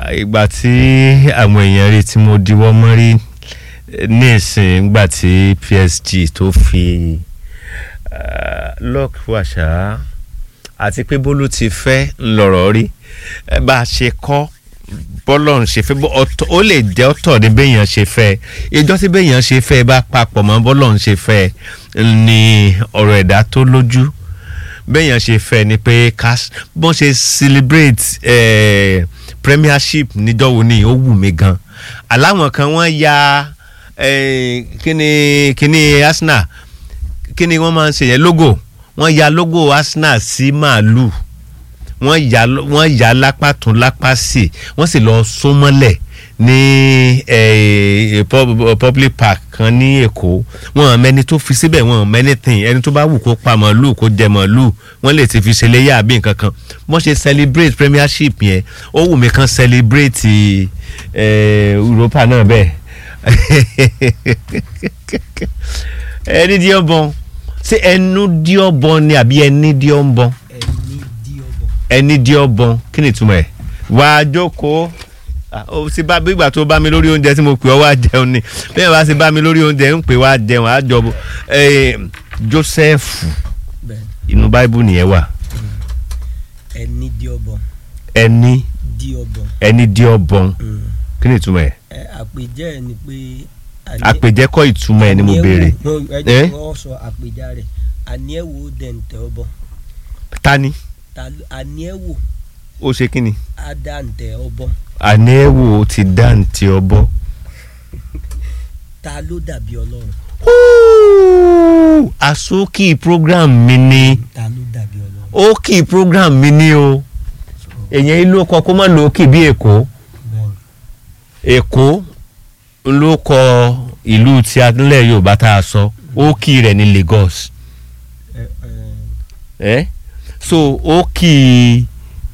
ìgbà tí àwọn èèyàn rí tí mo diwọ́ mọ́ rí ní ìsìn ìgbà tí PSG tó fi lock wàṣà àti pé bólú ti fẹ́ ńlọrọ̀ rí Eh, bá a ṣe kọ́ bọ́lọ̀ ń ṣe fẹ́ bó- ọ̀tọ̀- ó lè jẹ́ ọ̀tọ̀ ní béèyàn ṣe fẹ́ ìjọ tí béèyàn ṣe fẹ́ bá papọ̀ mọ́ bọ́lọ̀ ń ṣe fẹ́ ni ọ̀rọ̀ ẹ̀dá tó lójú béèyàn ṣe fẹ́ ni pé ká bọ́n ṣe celebrate eh, premiership níjọ́ wo ni ó wù mí gan aláwọn kan wọ́n ya eh, kíni kíni Arsenal kíni wọ́n máa ń ṣe yẹn logo wọ́n ya logo Arsenal sí màálù wọ́n yà wọ́n yà lápá tún lápá sí wọ́n sì lọ sún mọ́lẹ̀ ní eh, pub- public park kan ní Èkó wọ́n mẹ́ni tó fi síbẹ̀ wọ́n mẹ́ni tìǹ ẹni tó bá wù kó pa màálù kó jẹ màálù wọ́n lè ti fi ṣe léyà àbí nǹkan kan wọ́n ṣe celebrate premiership yẹn ó wù mí kan celebrate eh, Europa náà bẹ́ẹ̀ ẹni díẹ̀ bọ́n ṣé ẹnu díẹ̀ bọ́n ni àbí ẹni díẹ̀ bọ́n ẹni dí ọbọ. ẹni dí ọbọn kí ni ìtumọ̀ ẹ̀ wà á jókòó Ah, ó ti bá gbígbà tó bá mi lórí oúnjẹ tí mo pè ọ́ wá jẹun ni bẹ́ẹ̀ bá ti bá mi lórí oúnjẹ ń pè wá jẹun á jọ eh, Joseph bẹ́ẹ̀ inú báíbù nìyẹn wà ẹni dí ọbọ ẹni dí ọbọ. ẹni dí ọbọn Mm. kí ni ìtumọ̀ ẹ̀ ẹ àpèjẹ ẹ ni pé. àní- àpèjẹ́kọ̀ ìtumọ̀ ẹ̀ ni mo àní béèrè ẹ̀wò- ẹ Eh? jẹ́ kó sọ àpèjá rẹ̀ àní ẹ̀ wò dẹ̀ǹtẹ̀ ọbọ tani Ta ló- àní ẹ̀ wò ó ṣe kí ni àdàǹtẹ̀ ọbọ ànéwò ti dáǹtì ọbọ. ta ló dàbí ọlọ́run Ooh, àsókì program mi ni. ta ló dàbí ọlọ́run. ó kì í program mi ní o èyàn ìlú ọkọ kó má lò ó kì bí èkó bẹ́ẹ̀ èkó ló kọ ìlú tí adúlẹ̀ yorùbá tá a sọ ó kì í rẹ̀ ní Lagos ẹ ẹ ẹ́ so ó kì í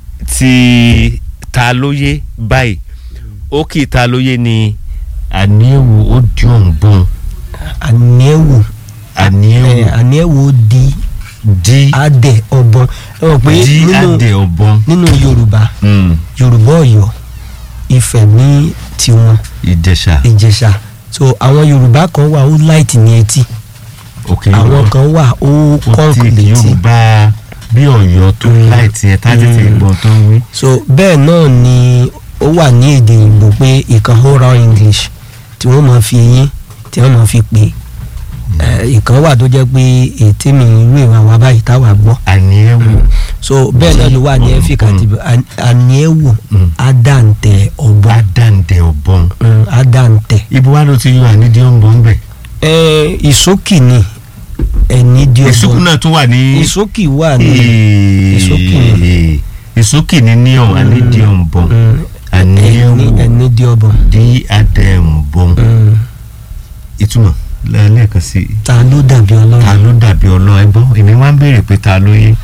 ti ta lóye báyìí ó kì í ta lóye ní àníẹ̀wò ó di òǹbọ̀n àní ẹ̀ wò ẹ àníẹ̀wò àní ẹ̀ wò di di adẹ ọbọn ẹ mọ̀ pé di nínú adé ọ̀bọ̀n nínú yorùbá Mm, yorùbá ọ̀yọ́ ifẹ̀ ní tiwọn ìjẹ̀ṣà ìjẹ̀ṣà so àwọn yorùbá kan wà ó láìtì ní etí òkè àwọn kan wà ó kò kọ́ǹkì tí létí yorùbá bí ọ̀yọ́ tó Mm. láìtì ẹ tá tètè Mm. gbọ́n tó ń wí. so bẹ́ẹ̀ náà ni ó wà ní èdè ìgbò pé ìkan oral english tí wọ́n máa fi eyín tí wọ́n máa fi pè é ìkan wà tó jẹ́ pé ètí mi irú ìwà wa báyìí táwa gbọ́ àní ẹ wò so bẹ́ẹ̀ náà ló wà ní Mm. ẹ́fíkà Mm. tí àní ẹ̀ wò Mm. àdàǹtẹ̀ ọ̀bọ̀n àdàǹdẹ ọ̀bọ̀n. Mm, àdàǹtẹ̀ ibo wa ló ti yọ ànídìí ọ̀bọ̀n bẹ̀. ẹ ìsókì ni ẹni di ìsúkú ọ̀bọ̀n náà tún wà ní. ìsókì wà ní ìsúkì. ìsúkì ní níyàn ànídìí ọ̀bọ̀n. Mm, àní ẹ ẹni wò ẹni di ọ̀bọ̀n di adẹ ọ̀bọ̀n. Mm, ìtumọ̀ lẹ́ẹ̀kan sí i. ta ló dàbí ta ọlọ́run ló dàbí ọlọ́run ẹgbọ́n èmi wá ń béèrè pé ta ló yé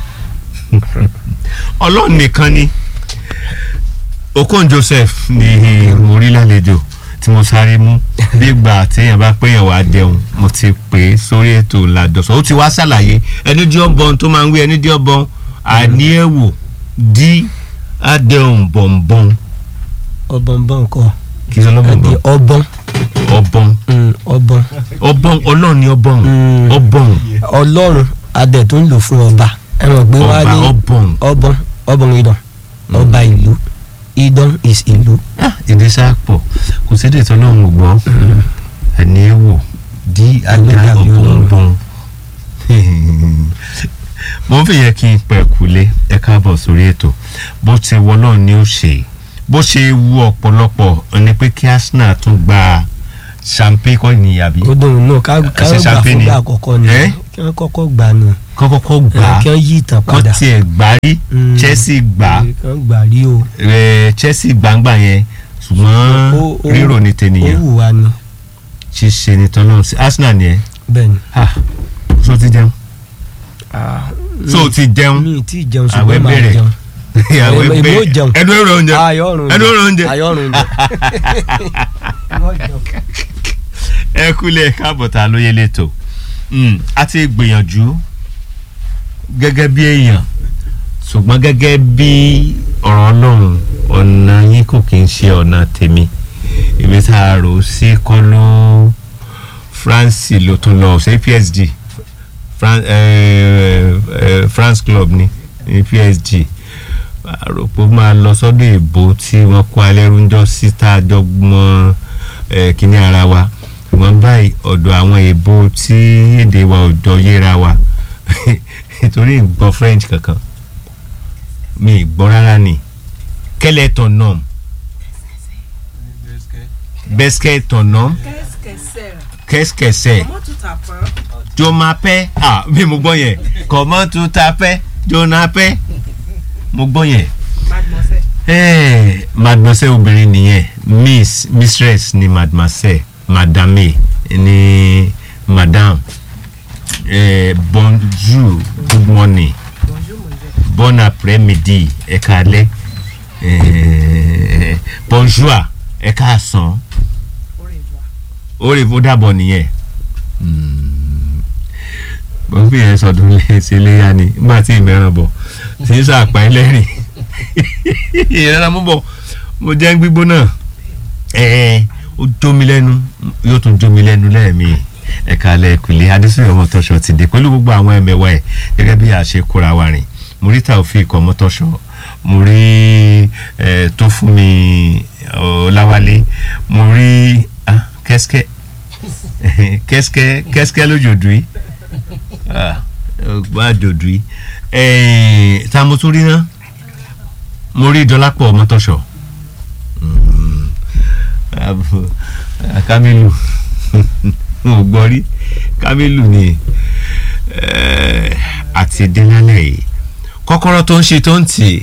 ọlọ́run nìkan ni okon joseph ni mo rí lálejò tí mo sáré mú nígbà téèyàn bá péyàn wá jẹun mo ti pè é sórí ètò làdọ̀sọ̀ ó ti wá ṣàlàyé ẹni dí ọ̀bọ̀n tó máa ń wí ẹni dí ọ̀bọ̀n àníẹ̀wò dí adéhùn bọ̀m̀bọ̀n ọ̀bọ̀nbọ̀n kọ kì í sọ àbí lọ́bọ̀nbọ̀n ọ̀bọ̀n ọ̀bọ̀n Mm, ọ̀bọ̀n ọ̀bọ̀n ọlọ́run ni ọ̀bọ̀n Mm. ọ̀bọ̀n ọlọ́run adẹ̀ tó ń lò fún ọba ẹ mọ̀ pé wọ́n á ọba ní ọ̀bọ̀n. ọ̀bọ̀n ọ̀bọ̀n idán ọba ìlú idán is ìlú èdè sáàpọ̀ kò sédè tó lọ́hùn ò gbọ́ ẹni ẹ wò dí ajá dàbí ọ̀bọ̀nbọ̀n mo ń fi yẹ kí n pẹ̀ kúlé ẹ káàbọ̀ sórí ètò bó ti wọ náà ni ó ṣe bó ṣe wu ọ̀pọ̀lọpọ̀ ni pé kí Arsenal tún gba champagne kọ́ ni àbí ó dùn nù ká ká Ṣe gbà champagne fún ni? gbà àkọ́kọ́ ni Eh? kí wọ́n kọ́kọ́ gbà nù kọ́kọ́kọ́ gbà á kí wọ́n yí ìtàn kọ́ padà tiẹ̀ gbà rí Mm. Chelsea gbà á kí wọ́n gbà rí o Eh, Chelsea gbàǹgbà yẹn ṣùgbọ́n Ó- ó- rírò ní ó tènìyàn wù wá ni ṣíṣe ní tọ́lọ́run sí Arsenal ni ẹ bẹ́ẹ̀ ni. ah so ti jẹun so ti jẹun mi ti jẹun Àwẹ̀ ṣùgbọ́n máa bẹ̀rẹ̀. jẹun ìyàwó èmi ẹgbẹ́ ó jẹun. ẹnu ẹ̀rọ oúnjẹ ayọ̀rùn ẹnu ẹ̀rọ oúnjẹ ayọ̀rùn ẹ kúlẹ̀ káàbọ̀ tá a lóye lẹ́tọ̀ a ti gbìyànjú gẹ́gẹ́ bí èèyàn ṣùgbọ́n gẹ́gẹ́ bí ọ̀rọ̀ ọlọ́run ọ̀nà yín kò kí ń ṣe ọ̀nà tèmi ibi tá a rò sí kọ́ ló France ló tún lọ ṣe PSG Fran eh, eh, France club ni ní PSG àròpọ̀ máa lọ sọ́dọ̀ èbó tí wọ́n kó alẹ́rúnjọ́ sí tá a jọ gbọ́n eh, kíní ara wa ṣùgbọ́n báyìí ọ̀dọ̀ àwọn èbó tí èdè wa ò jọ yéra wa nítorí ìgbọ́ French kankan mi ì gbọ́ rárá ni quel est ton nom qu'est-ce que ton nom Qu'est-ce que c'est qu'est-ce que c'est Comment tu t'appelles jo m'appelle ah mi mo gbọ́ yẹn comment tu t'appelles jo m'appelle mo gbọ́ yẹn Mademoiselle. Eh, mademoiselle obìnrin nìyẹn miss mistress ni mademoiselle madame ni madame eh, bonjour good morning Bonjour, mon Dieu. bon après-midi ẹ káalẹ́ eh, bonjour ẹ káàsán Au revoir. ó lè fún dàbọ̀ nìyẹn bọ́n fi yẹn sọdún léṣe léyà ni nígbà tí ìmẹ̀ràn bọ̀ tí ń sàpá ẹlẹ́rìn ìrẹ́ra mú bọ̀ mo jẹ́ gbígbóná ẹ̀ẹ́ ó jómi lẹ́nu yóò tún jómi lẹ́nu lẹ́ẹ̀mí ẹ̀ka lẹ́ẹ̀kùlé adésúnyọ̀ ọmọtọ́ṣọ ti dé pẹ̀lú gbogbo àwọn ẹ̀mẹ̀wá ẹ̀ gẹ́gẹ́ bí a ṣe kóra wa rìn mo rí Taofeek ọmọtọ́ṣọ mo rí ẹ̀ tó fún mi ọ̀làwálé mo rí ah, kẹ́síkẹ́ kẹ́síkẹ́ kẹ́síkẹ́ lójoojú yìí ọgbọ́n àjòjù yìí ẹ̀ẹ́n tá mo tún rí náà mo rí dọ́lápọ̀ mọ́tọ́ṣọ̀ Kamilu mo gbọ́ rí Kamilu ni eh, àti délálẹ̀ yìí kọ́kọ́rọ́ tó ń ṣe tó ń tì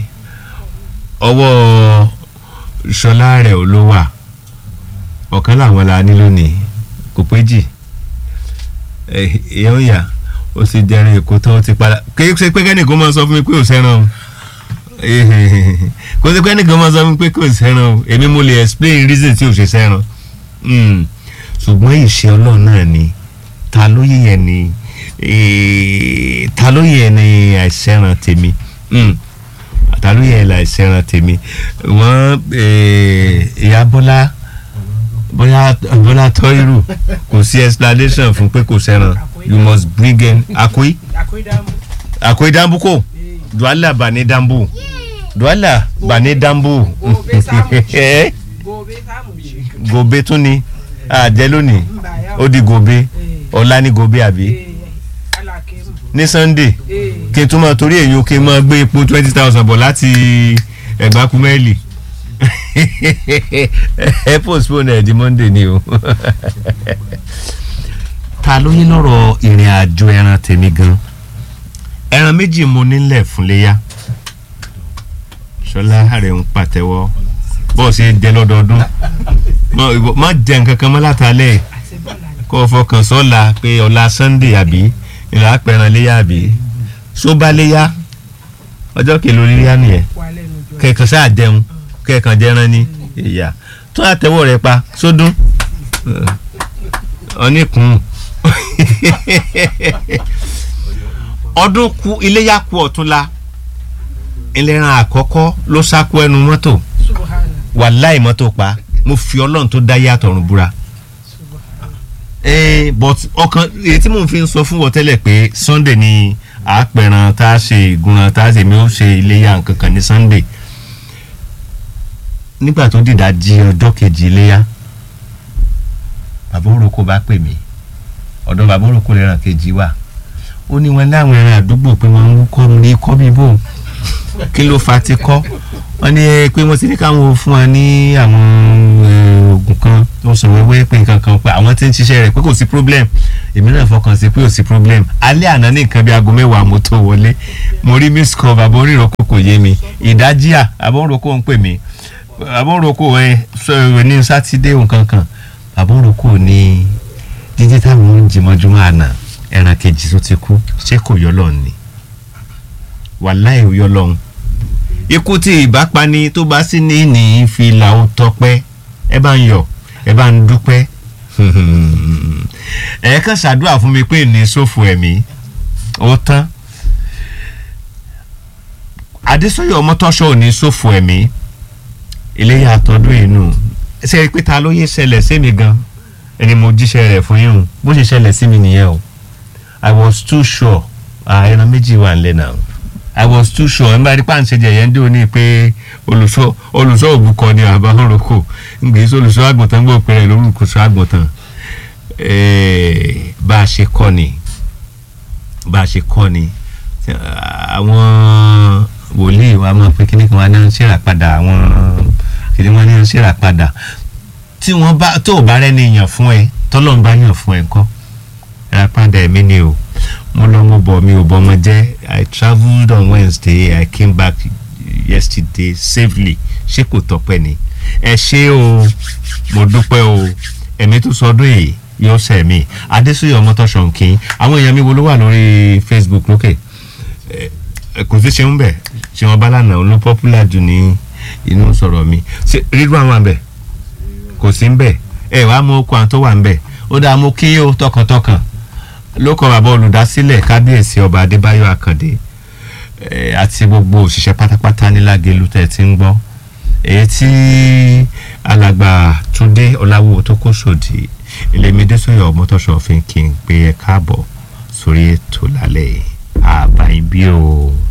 ọwọ́ ṣọlá rẹ̀ ò ló wà ọ̀kan làwọn la ní lónìí kò pé jì èèyàn yà ó sì jẹrin èkó tó ti padà kí ṣe pé kẹ́nìkan máa sọ fún mi pé ò sẹ́ràn o kò sí pé kẹ́nìkan máa sọ fún mi pé kò sẹ́ràn o èmi mo lè explain reason tí ò ṣe sẹ́ràn Mm. ṣùgbọ́n ìṣe ọlọ́run náà ni ta ló yẹ yẹn ni eh, ta ló yẹ ni àìsẹ́ràn tèmi Mm. ta ló yẹ àìsẹ́ràn tèmi wọ́n eh, ìyá bọ́lá bóyá bọ́lá tọ́irù kò sí explanation fún pé kò sẹ́ràn you must bring in akoi Akwedambu. akoi dambu ko Eh, duala bane dambu duala bane dambu Gobe samu. Eh, Gobe samu ci. gobe tún ni àjẹ lónìí Mba ya. ó di gobe Eh, ọ̀la ní gobe àbí eh, alake mu. ní sunday Eh, kí n tún máa torí èyí kí n máa gbé epo twenty thousand bọ̀ láti ẹ̀gbá kúmẹ́lì ẹ postpone ẹ̀ di monday ni o. ta ló yín lọ́rọ̀ ìrìn àjò ẹran tèmi gan ẹran méjì mo nílẹ̀ fún léyà ṣọlá àrẹ ń pàtẹ́wọ́ bọ́ọ̀ ṣe jẹ lọ́dọọdún Má- ìwọ- má jẹ nǹkan kan mọ́ látàlẹ́ àti bọ́ọ̀lù àná. kó o fọkàn sọ́la pé ọ̀la sunday àbí ìlà àpẹran léyà àbí sóbá léyà ọjọ́ kèlò léyà nìyẹn Wà lẹ́nu jọ. kẹ̀kàn sáà jẹun kẹ̀kàn jẹran ní ìyá tó àtẹwọ́ rẹ pa sódún ọ̀nìkùn ọdún ku iléyà ku ọ̀túnla ìlera àkọ́kọ́ ló sákú ẹnu mọ́tò Subhana. wàláì mọ́tò pa mo fi ọlọ́run tó dá yàtọ̀ ọ̀run búra Subhana. Eh, but ọkàn èyí tí mò ń fi ń sọ fún wọn tẹ́lẹ̀ pé sunday ni àpẹran tá a ṣe ìgúnran tá a ṣe mi ó ṣe iléyà nǹkan kan ní sunday nígbà tó dìdá di ọjọ́ kejì iléyà bàbá òroko bá pè mí ọ̀dọ̀ bàbá òroko lẹ́ràn kejì wà ó ní wọn láwọn ẹran àdúgbò pé wọ́n ń kọ́ ní kọ́ bíbò kí ló fa ti kọ́ wọ́n ní eh, pé wọ́n ti ní káwọn fún wa ní àwọn eh, oògùn kan tó sọ wẹ́wẹ́ pé nǹkan kan pé àwọn tí ń ṣiṣẹ́ rẹ̀ pé kò sí problem èmi náà fọkàn sí pé kò sí problem alẹ́ àná ní nǹkan bí aago mẹ́wàá mo tó wọlé mo rí miss call bàbá onírọ̀kọ̀ kò yé mi ìdájíà bàbá onírọ̀kọ̀ ń pè mí bàbá onírọ̀kọ̀ ẹ sọ ẹ ní sátidé nǹkan kan bàbá onírọ̀kọ̀ ní jíjí táwọn ń jìmọ̀júmọ́ àná ẹran kejì tó ti kú ṣé kò yọ lọ́ọ̀ ni wàláì ò yọ lọ́hùn ikú tí ìbápani tó bá sí ní ní fi là ó tọpẹ́ ẹ bá ń yọ̀ ẹ bá ń dúpẹ́ ẹ kàn ṣàdúrà fún mi pé ní sófo ẹ̀mí ó tán adésọyọ ọmọtọṣọ ò ní sófo ẹ̀mí iléyà àtọ́dún inú ṣe é pé ta ló yé ṣẹlẹ̀ sí mi gan ẹni mo jíṣẹ́ rẹ̀ fún yín o bó ṣe ṣẹlẹ̀ sí mi nìyẹn o i was too sure ah ẹran méjì wà nílẹ̀ náà i was too sure ẹ̀ ń bá rí pàǹṣẹ́ jẹ̀yẹ́ ń dé òní pé olùṣọ́ olùṣọ́ òbúkọ ni àbá òrùkọ ń gbé sí olùṣọ́ àgùntàn gbọ́ pé rẹ̀ lórúkọ sọ àgùntàn Eh, bá a ṣe kọ́ ni bá a ṣe kọ́ ni àwọn wòlíì wa máa pe kíní kan wá ní ṣèrà padà àwọn kíní wọn ní ṣèrà padà tí wọ́n bá tó o bá rẹ́ni yàn fún ẹ tọ́lọ́run bá yàn fún ẹ ńkọ́ ẹ̀rà padà ẹ̀mí ni o mo lọ mo bọ̀ mi ò bọ́ ọmọ jẹ́ i travelled on wednesday i came back yesterday safely ṣé kò tọ́pẹ́ ni ẹ ṣé o mo dúpẹ́ o ẹ̀mí tó sọdún yìí yóò sẹ̀ mí adésúyọ̀ ọmọtọ́sọ̀ nkín àwọn èèyàn mi wo ló wà lórí facebook lókè ẹ kò sí ṣeun bẹ̀ ṣe wọn bá lànà ló popular jù ní inú sọ̀rọ̀ mi ṣe rírun àwọn àbẹ̀ kò sí ń bẹ̀ ẹ wàá mú okun àwọn tó wà ń bẹ̀ ó dáa mú kí ó tọkàntọkàn ló kọ bàbá olùdásílẹ̀ kábíyèsí ọba adébáyọ̀ àkàndé ẹ, àti gbogbo òṣìṣẹ́ pátápátá ní lágẹ̀lú tẹ̀ tí ń gbọ́ èyí tí alàgbà túndé ọláwó tó kó sòdì ìlẹ̀mídé sọ̀yọ̀ mọ́tòṣọ́ fi ń kí n pé ẹ káàbọ̀ sórí ètò lálẹ́ àbáyé bí o.